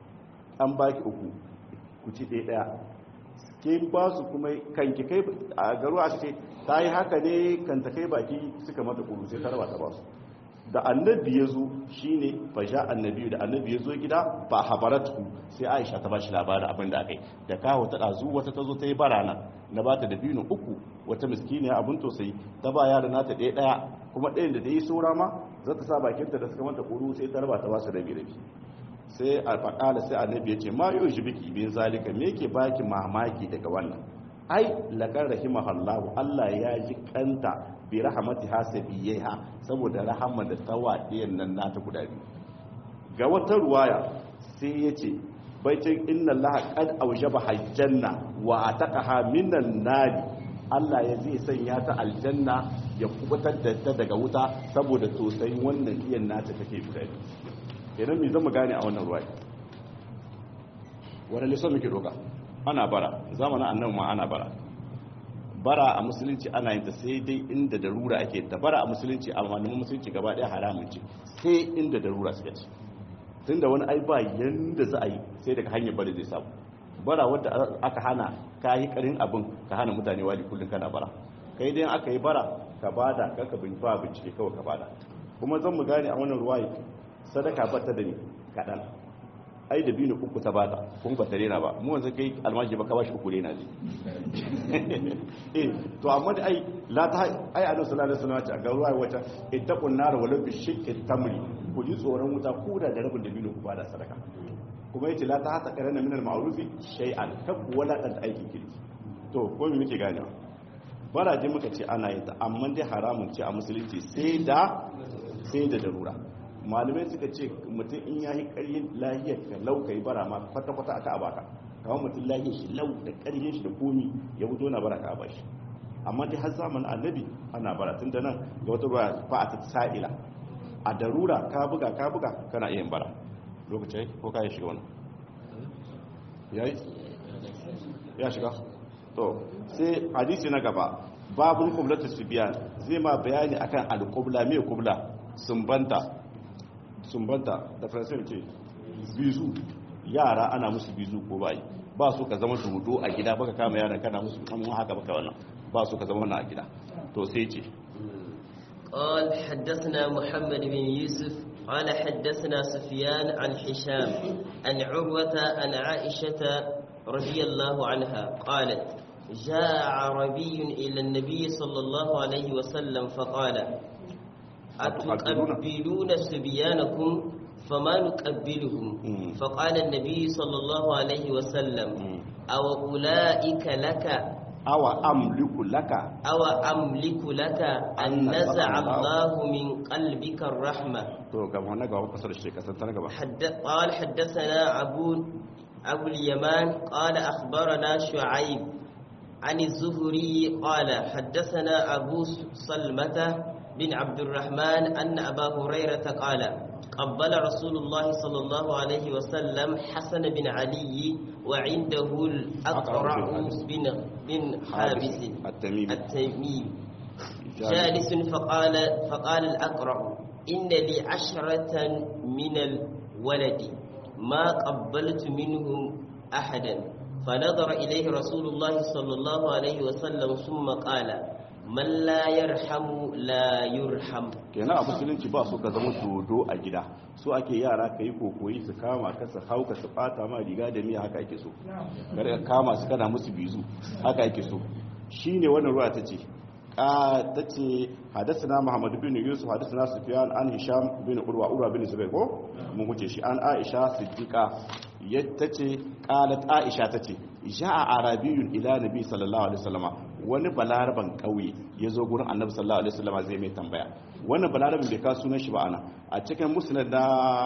an baki uku ku ci ɗaya ɗaya kin ba su kuma kanki kai a garu a ce ta yi haka ne kan ta kai baki suka mata kuru sai ta raba ta ba su da annabi ya zo shi ne fasha annabi da annabi ya zo gida ba habaratu sai aisha ta ba shi labarin abin da aka yi da kawo ta ɗazu wata ta zo ta yi barana na ba ta da biyu uku wata miskiniya abin tosai ta ba yara nata ɗaya ɗaya kuma ɗayan da ta yi saura ma za ta sa bakinta da suka mata kuru sai ta raba ta ba su rabi rabi sai a faƙala sai annabi ya ce ma yau shi biki bin zalika me yake baki mamaki daga wannan ai laƙar rahimahallahu Allah ya ji kanta bi rahamati hasabiyaiha saboda rahama da tawadiyan nan nata guda biyu ga wata ruwaya sai yace baitin inna allaha qad awjaba hajjanna wa ataqaha minan nari Allah ya zai sanya ta aljanna ya kubutar da ta daga wuta saboda tosayin wannan iyan nata take guda biyu kenan me zama gane a wannan ruwaya wanda liso muke doka ana bara zamanin annabi ma ana bara bara a musulunci ana yin ta sai dai inda darura ake ta bara a musulunci a malamin musulunci gaba daya haramun ce sai inda darura suka ce tunda wani ai ba yanda za a yi sai daga hanyar bari zai samu bara wadda aka hana ka yi karin abin ka hana mutane wali kullum kana bara kai dai aka yi bara ka bada ka ka bin ba bincike kawai ka bada kuma zan mu gane a wannan ruwayi sadaka ba ta da ni kaɗan ai da biyu uku ta bata kun ba ta rena ba mu wanzu kai almaji ba ka bashi uku rena ne eh to amma da ai la ta ai annabi sallallahu alaihi wasallam ga ruwa wata ittaqun nar wala bi shiqqi tamri ku ji tsoron wuta ko da rabin da biyu ku bada sadaka kuma yace la ta hata karana min al ma'ruf shay'an kab wala dan aikin kirki to ko me muke ganewa baraje muka ce ana yin ta amma dai haramun ce a musulunci sai da sai da darura malamai suka ce mutum in ya yi ƙaryin lahiyar ka lau ka yi bara ma kwata-kwata aka abaka kawai mutum lahiyar shi lau da ƙaryin shi da komi ya fito na bara ka aba shi amma dai har zamanin annabi ana bara tun da nan ga wata ruwa ba a ta sa'ila a darura ka buga ka buga kana iya bara lokaci ko ka yi shiga wani ya yi ya shiga to sai hadisi na gaba babul kublatu sibiyan zai ma bayani akan al-qubla me kubla sumbanta sumbanta da faransa ce bizu yara ana musu bizu ko bai ba su ka zama dodo a gida baka kama yaran kana musu kamun haka baka wannan ba su ka zama wannan a gida to sai ce قال حدثنا محمد بن يوسف قال حدثنا سفيان عن هشام عن عروة عن عائشة رضي الله عنها قالت جاء عربي إلى النبي صلى الله عليه وسلم فقال أتقبلون صبيانكم فما نقبلهم مم. فقال النبي صلى الله عليه وسلم مم. أو أولئك لك awa amliku laka أو أملك لك أن نزع الله من قلبك الرحمة to ga wannan ga kasar shi kasar ta gaba حد... قال حدثنا أبو أبو اليمان قال أخبرنا شعيب عن الزهري قال حدثنا أبو سلمة بن عبد الرحمن أن أبا هريرة قال قبل رسول الله صلى الله عليه وسلم حسن بن علي وعنده الأقرع بن بن حابس التميمي التميم جالس فقال فقال الأقرع إن لي عشرة من الولد ما قبلت منهم أحدا فنظر إليه رسول الله صلى الله عليه وسلم ثم قال من لا يرحم لا يرحم kenan a musulunci ba su ka zama dodo a gida su ake yara ka yi kokoyi su kama ka su hauka su fata ma riga da miya haka ake so kar ka kama su kana musu bizu haka ake so shine wannan ruwa tace ka tace hadathana muhammad bin yusuf hadathana sufyan an hisham bin urwa urwa bin zubair ko mun huce shi an aisha siddiqa yattace qalat aisha tace ja'a arabiyyun ila nabi sallallahu alaihi wasallama wani balaraban kauye yazo gurin annabi sallallahu alaihi wasallama zai mai tambaya wannan balarabin bai ka sunan shi ba ana a cikin musnad da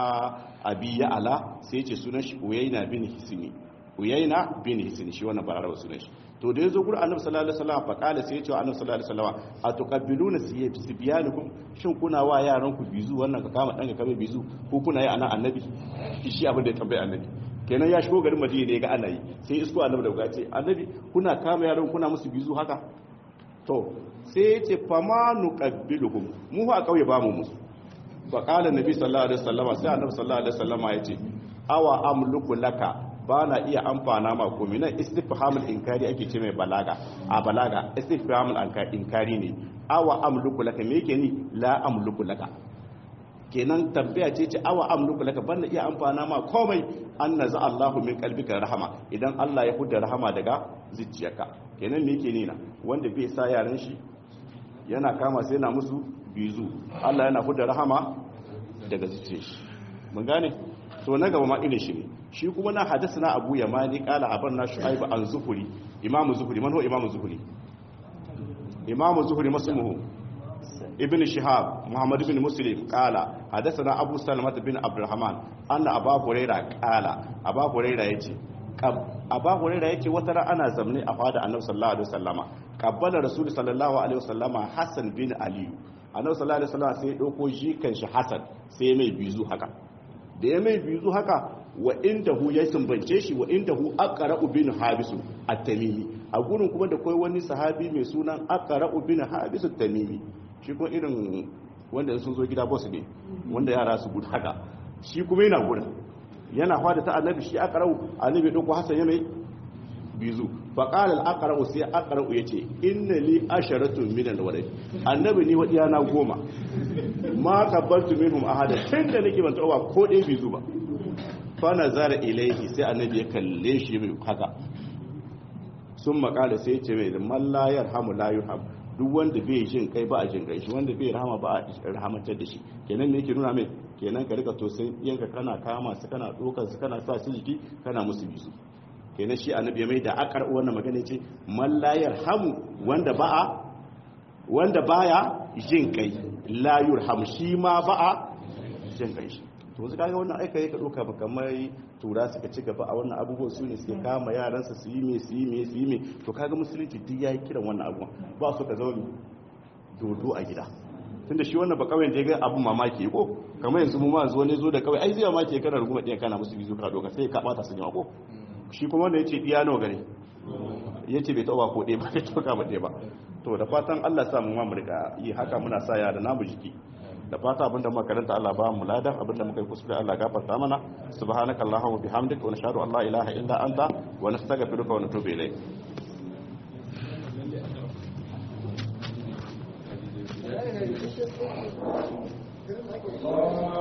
abi ya ala sai ce sunan shi uyayna bin hisni uyayna bin hisni shi wannan balarabin sunan shi to da yazo gurin annabi sallallahu alaihi wasallam fa kala sai ya ce wa annabi sallallahu alaihi wasallam atuqabbiluna sibyanukum shin kuna wa yaran ku bizu wannan ka kama dan ka kame bizu ko kuna yi anan annabi shi abin da ya tambaye annabi kenan ya shigo garin madina ne ga ana yi sai isko annabi da gace annabi kuna kama yaran kuna musu bizu haka to sai ya ce fama nuqabbiluhum mu a kauye ba mu musu fa qala nabi sallallahu alaihi wasallama sai annabi sallallahu alaihi wasallama ya ce awa amluku laka ba na iya amfana ma komai nan istifhamul inkari ake ce mai balaga a balaga istifhamul inkari ne awa amluku laka me yake ni la amluku laka kenan tambaya ce ce awa amluku laka ban na iya amfana ma komai an naza Allahu min qalbika rahama idan Allah ya hudda rahama daga zuciyarka kenan me yake nina wanda bai sa yaran shi yana kama sai yana musu bizu Allah yana hudda rahama daga zuciyar shi mun gane to na gaba ma irin shi ne shi kuma na hadisna abu yamani qala habarna shuaib an zuhuri imamu zuhuri man huwa imamu zuhuri imamu zuhuri masmuhu ibn shihab muhammad ibn muslim qala hadathana abu salama bin abdurrahman anna abu huraira qala abu huraira yace abu huraira yace wata ran ana zamne a fada annabi sallallahu alaihi wasallama qabbala rasul sallallahu alaihi wasallama hasan bin ali annabi sallallahu alaihi wasallama sai ya dauko jikan shi hasan sai mai bizu haka da ya mai bizu haka wa inda hu ya sumbance shi wa inda hu aqra'u bin habisu at-tamimi a gurin kuma da kai wani sahabi mai sunan aqra'u bin habisu at-tamimi shi kuma irin wanda sun zo gida boss ne wanda yara su gudu haka shi kuma yana gurin yana fada ta annabi shi aqra'u annabi dauko hasan ya mai bizu fa qala al-aqra'u sai aqra'u yace inna li asharatun min al-walad annabi ni wadiya na goma ma qabbaltu minhum ahada tunda nake ban tawa ko dai bizu ba fa nazara ilayhi sai annabi ya kalle shi mai haka sun makala sai ce mai man la yarhamu la yurham duk wanda bai jin kai ba a jin kai shi wanda bai rahama ba a rahamantar da shi kenan me yake nuna mai kenan ka rika to sai yanka kana kama su kana dokar su kana sa su jiki kana musu bisu kenan shi annabi ya mai da akar wannan magana ce man la yarhamu wanda ba a wanda baya jin kai la yurham shi ma ba a jin kai shi to wasu kaga wannan aika yake doka ba kamar tura suka ci gaba a wannan abubuwan su ne suke kama yaransa su yi me su yi me su yi me to kaga musulunci duk yayi kiran wannan abubuwan ba su ka zama dodo a gida tunda shi wannan ba kawai da ya ga abun mamaki ko kamar yanzu mu ma zo ne zo da kawai ai zai mamaki kana ruguma ɗaya kana musu bizu ka doka sai ka bata sun yawa ko shi kuma wanda yace iya nawa gare yace bai tauba ko ɗaya ba bai tauka ba ɗaya ba to da fatan Allah sa mu ma mu rika yi haka muna sa ya da namu jiki da fata abinda muka karanta Allah ba mu ladan abinda muka yi kuskure Allah gafarta mana subhanaka allahumma bihamdika wa nashhadu an la ilaha illa anta wa nastaghfiruka wa natubu ilayk Allah